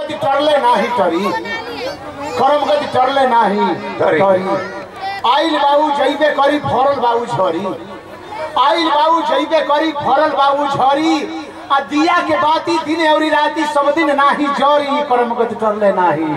गति टरले नाही टरी कर्म गति टरले नाही टरी। टरी आइल बाबू जइबे करी फरल बाबू झरी आइल बाबू जइबे करी फरल बाबू झरी आ दिया के बाती दिन औरी राती सब दिन नाही जरी कर्म गति टरले नाही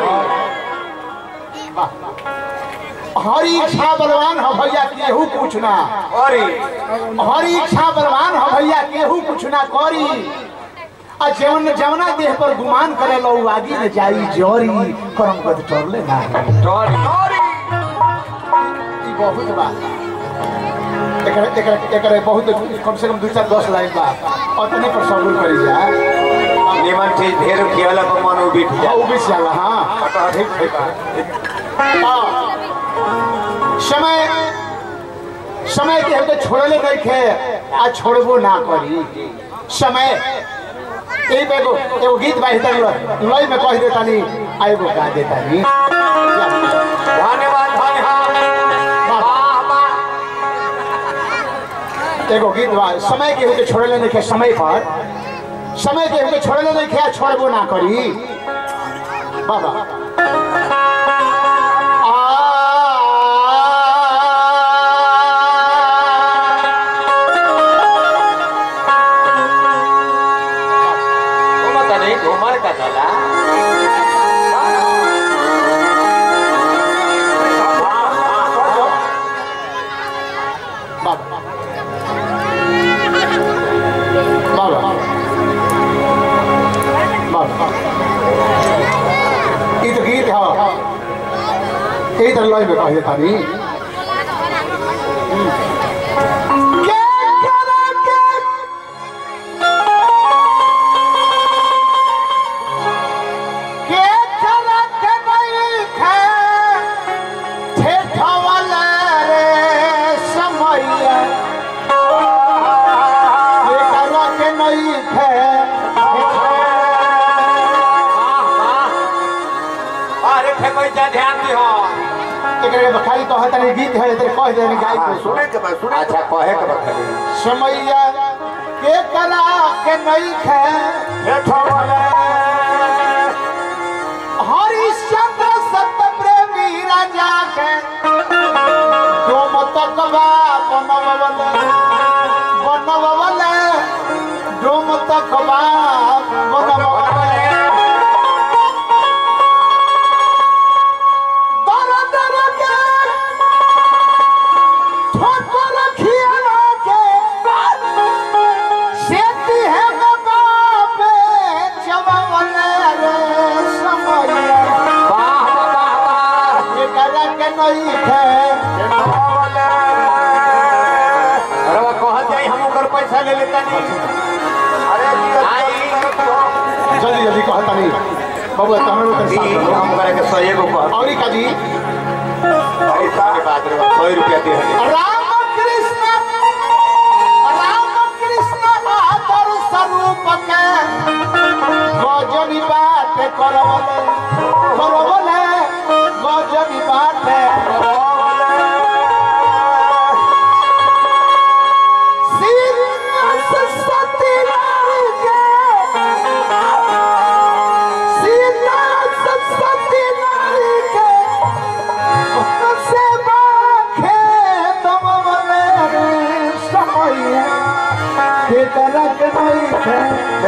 हरी इच्छा बलवान हो भैया केहू कुछ ना अरे हरी इच्छा बलवान हो भैया केहू कुछ ना करी आ जवन जवना देह पर गुमान करे लो उ आगे न जाई जोरी कर्म गति टरले नाही अरे ई बहुत बा एकरे एकरे एकरे बहुत कम से कम दू चार दस लाइन बा अतने पर सबूर करी जा निमन चीज ढेर खियाला पर मन उबिठ हाँ, जा उ भी जाला हाँ ठीक ठीक हाँ। समय समय के हमके छोड़ले नहीं खे आ छोड़बो ना करी समय यही पे एगो एगो गीत बाई तनी लय में कह देता नी आ एगो गा देता नी धन्यवाद धन्यवाद वाह वाह एगो गीत बा समय के हमके छोड़ले नहीं खे समय पर समय के हमके छोड़ले नहीं खे आ छोड़बो ना करी बाबा घूमता नहीं घूमर का चला बाबा बाबा बाबा ई तो गीत है ई तो लय में कहे तानी के करे के के करे के नहीं खे ठेठवाला रे समैया ये करा के नहीं खे अरे ठेकोई जा ध्यान दी हो एकरे बखाई कह तनी गीत है तेरे कह देनी गाई को सुने के बाद सुने अच्छा कहे के बाद खाली समैया के करा के नहीं खे ठेठवाला हरिश्चंद्र सत प्रेमी राजा के तुम तकवा बनवल बनवल तुम तकवा बनवल दर दर के ठोकर खियाला के सेती है बाबा पे चवल रे समैया वाह वाह वाह ये करा के नहीं थे अरे वो कहत जाई हम ओकर पैसा ले लेता नहीं अरे आई जल्दी जल्दी कहता नहीं बाबू तमरो के दी साथ हम करे के 100 को कहत और का जी पैसा के बाद रे 100 रुपया दे हने राम कृष्ण राम कृष्ण आदर स्वरूप के गजनी बात करवले करवले गजनी बात सरस्वती के सीता सरस्वती नारी के से बाखे तम बने रे समय के तरक नहीं है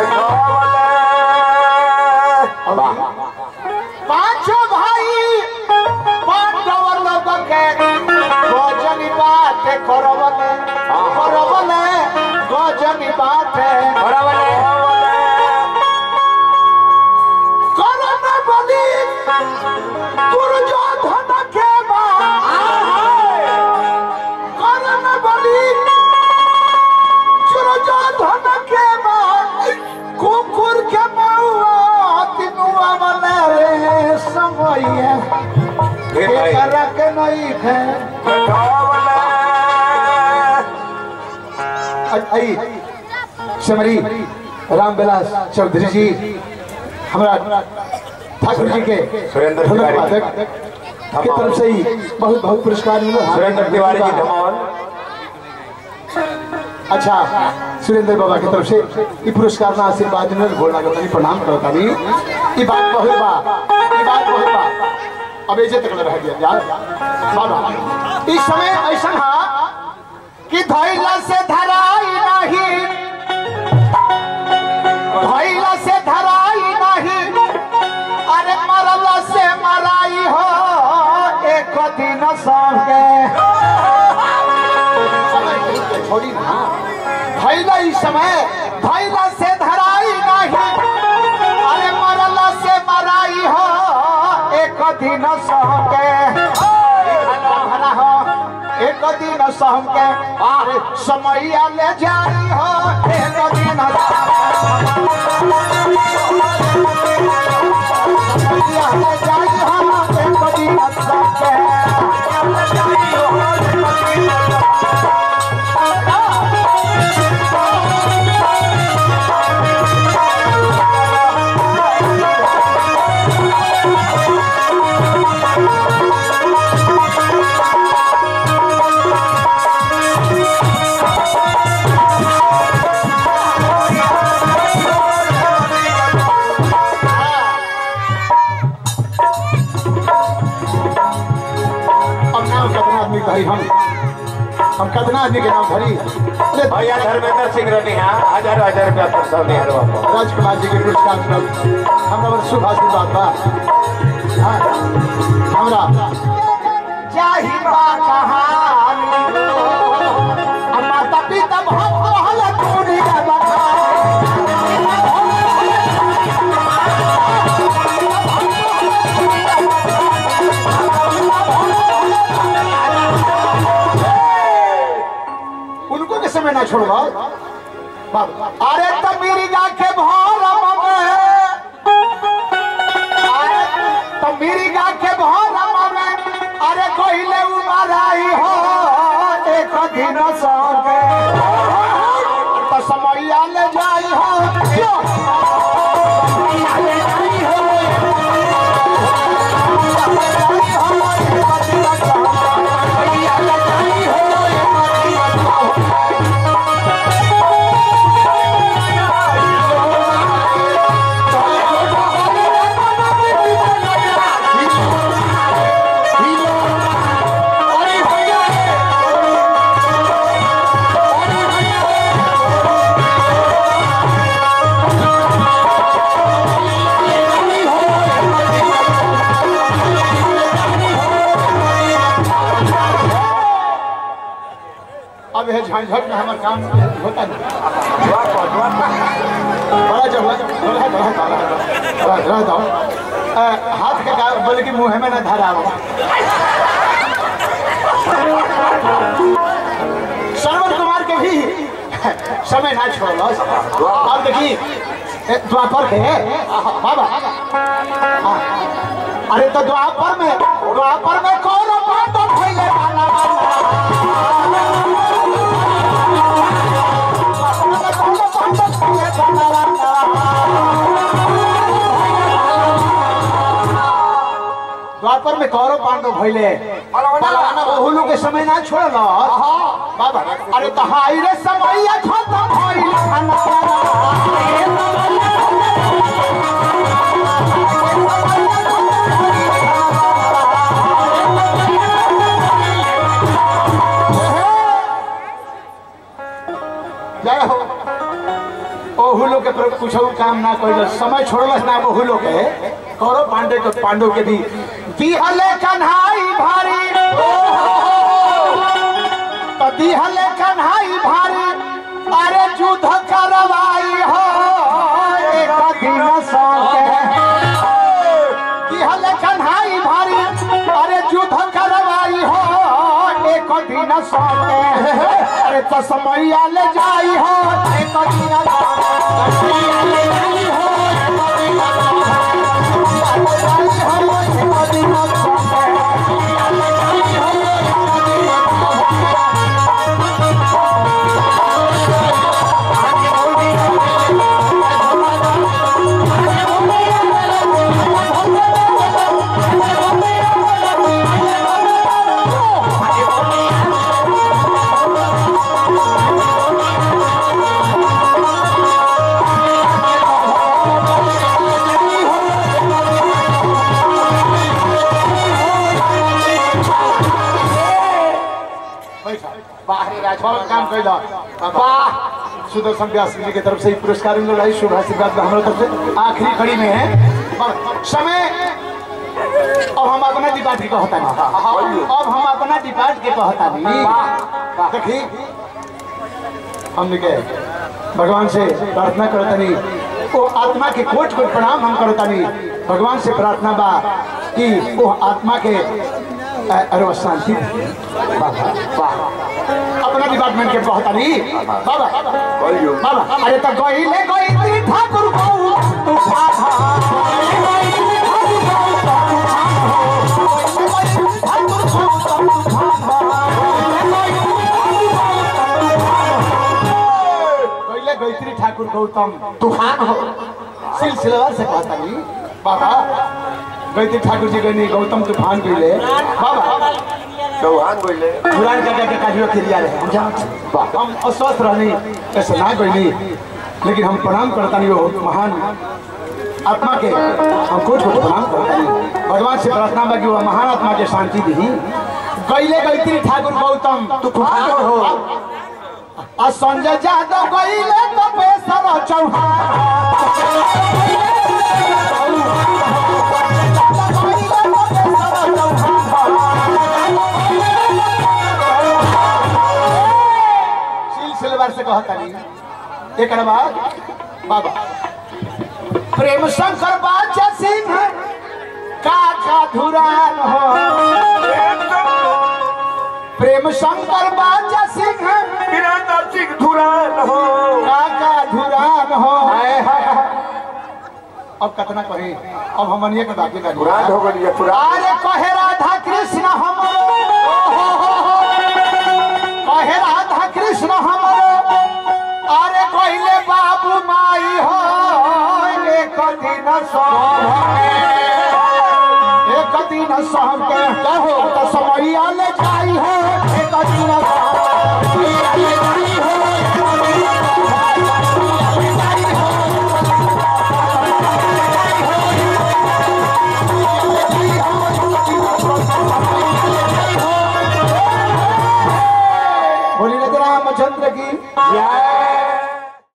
पांचों भाई पांडव लोग के गजनी बात करवले करवले गजनी बात करन बली दुर्योधन के बा करन बली दुर्योधन के बा कुकुर के मौआ तिनुआ बने रे समय के करक नहीं है आई समरी रामविलास चौधरी जी हमारा ठाकुर जी के सुरेंद्र ढोलक तिवारी। वादक के तरफ से ही बहुत बहुत पुरस्कार मिला सुरेंद्र तिवारी जी धमाल अच्छा सुरेंद्र बाबा की तरफ से ये पुरस्कार ना आशीर्वाद मिलल गोड़ लागत प्रणाम करता ई बात बहुत बा ई बात बहुत बा अब ऐसे तक रह गया यार बाबा इस समय ऐसा हा कि धैला से धराई नहीं धैला से धराई नहीं अरे मरला से मराई हो एक दिन संगे समय कहीं के छोड़ी ना धैला इस समय धैला से धराई नहीं अरे मरला से मराई हो एक दिन संगे भला हो एक दिन संगे अरे समय ले जाई हो एक दिन समय ले जाई हो एक दिन संगे अब नाम कितना आदमी कही हम हम कितना आदमी के नाम धरी अरे भैया धर्मेंद्र सिंह रनी है हजार हजार रुपया पैसा नहीं हरवा राजकुमार जी के पुरस्कार मिलल हमरा बड़ शुभ आशीर्वाद बा हाँ, हमरा जाहि बा कहानी अब माता पिता हम कहल तोरी का बखानी उनको के समय ना छोड़वा बाबा अरे तो मेरी गाखे भोर में अरे तो मेरी गाखे भोर में अरे कोइले उमराई हो एक दिन संगे तो समैया ले जाई हो क्यों समैया ले जाई हो समैया ले जाई हो अब है झंझट में हमारे काम होता नहीं बड़ा जब बड़ा बड़ा बड़ा बड़ा दो हाथ के का बोले कि मुंह में ना धरा हो श्रवण कुमार के भी समय ना छोड़ो अब देखी ए, द्वापर के बाबा हाँ। अरे तो द्वापर में द्वापर में कौन बात फैले वाला द्वापर में कौरव पांडव भइले बलवाना बहुलू के समय ना छोड़ल बाबा अरे तो हाई रे समय खत्म भइल खाना जय हो ओहुलो के प्रभु कुछ काम ना कइल समय छोड़लस ना ओहुलो के कौरव पांडे के पांडव के भी दिहले कन्हाई भारी तो दिहले कन्हाई भारी अरे युद्ध करवाई हो एक दिन संगे दिहले कन्हाई भारी अरे युद्ध करवाई हो एक दिन संगे अरे तो समैया ले जाई हो एक दिन समैया ले जाई हो एक दिन Thank छल काम कैला वाह सुदर्शन व्यास जी की तरफ से ही पुरस्कार मिल रहा है शुभ आशीर्वाद बा हमारे तरफ से आखिरी घड़ी में है पर समय अब हम अपना डिपार्ट के कहता नहीं अब हम अपना डिपार्ट के कहता नहीं देखी हमने के भगवान से प्रार्थना करता नहीं वो आत्मा के कोट कोट प्रणाम हम करता नहीं भगवान से प्रार्थना बा कि वो आत्मा के अ, अरे शांति वाह, वाह। अपना डिपार्टमेंट के कहता नहीं बाबा बाबा अरे तो गईले गई ठाकुर को तूफान पहले गायत्री ठाकुर गौतम तूफान हो सिलसिलेवार से कहता नहीं बाबा गायत्री ठाकुर जी गनी गौतम तूफान गईले बाबा चौहान बोले पुरान जगह के काजू खिलिया रहे हम जानत वाह, हम अस्वस्थ रहनी ऐसे ना गईली लेकिन हम प्रणाम करता नहीं वो महान आत्मा के हम कुछ कुछ प्रणाम करता नहीं भगवान से प्रार्थना बा कि वो महान आत्मा के शांति दी गईले गायत्री ठाकुर गौतम तूफान हो आ संजय यादव गईले तो बेसर चौहान सिलसिलेवार से कहता नहीं एक बाद बाबा प्रेम शंकर बाचा सिंह का का धुरान हो प्रेम शंकर बाचा सिंह वीरेंद्र सिंह धुरान हो काका धुरान हो अब कतना कही अब हमनिए के बाकी का धुरान हो गई पुरान अरे कहे राधा कृष्ण हमरो कहे राधा कृष्ण हमरो अरे कहले बाबू माई हो एक दिन सब एक दिन सब के कहो तो समैया ले जाई हो एक दिन बोली रामचंद्र की जय